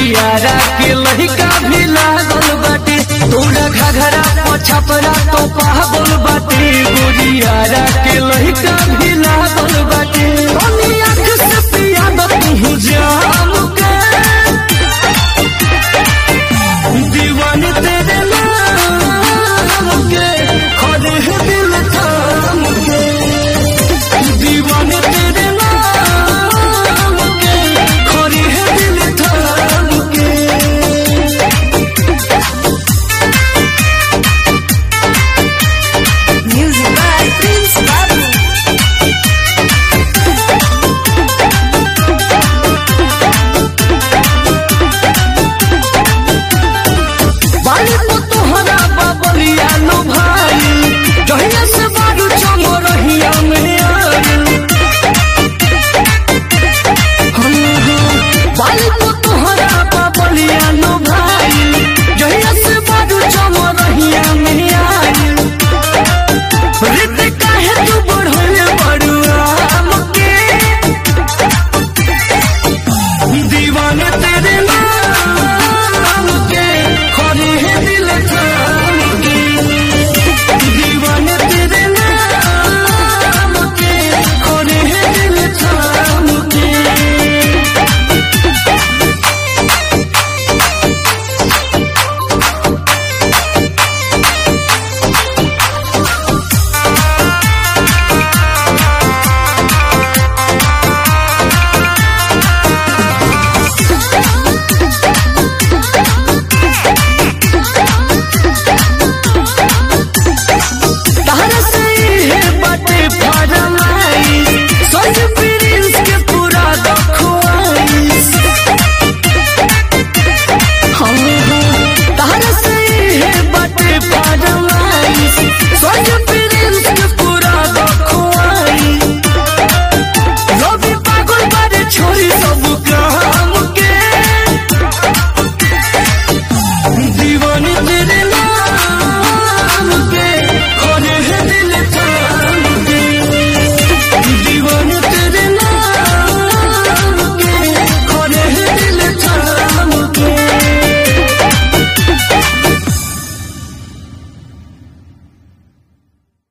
गोरियारा के लहिका भी लागल बाटे तोरा घघरा पछपरा तो पागल बाटे गोरियारा के लहिका भी लागल बाटे तनी आँख से पिया द तू जाम के दीवानी तेरे नाम के खोदे है दिल थाम के दीवाने तेरे नाम के खोरी है दिल थाम के Music by Prince Babu. बाली तो तोहरा बाबलिया नो भाई जहिया से बारू चमो रहिया में आयल बाली तो तोहरा बाबलिया नो भाई जहिया से बारू चमो रहिया में आयल रित काहे तू बढ़ले बड़ुआ हमके दीवाने तेरे नाम के खोरी है दिल थाम के दीवाने तेरे नाम के खोरी है दिल थाम के तहरा से है बाटे फरमाई सोच प्रिंस के पूरा दखवाई हम तहरा से है बाटे फरमाई सोच प्रिंस के पूरा दखवाई रवि पागल बारे छोड़ी सब काम के दीवानी तेरे नाम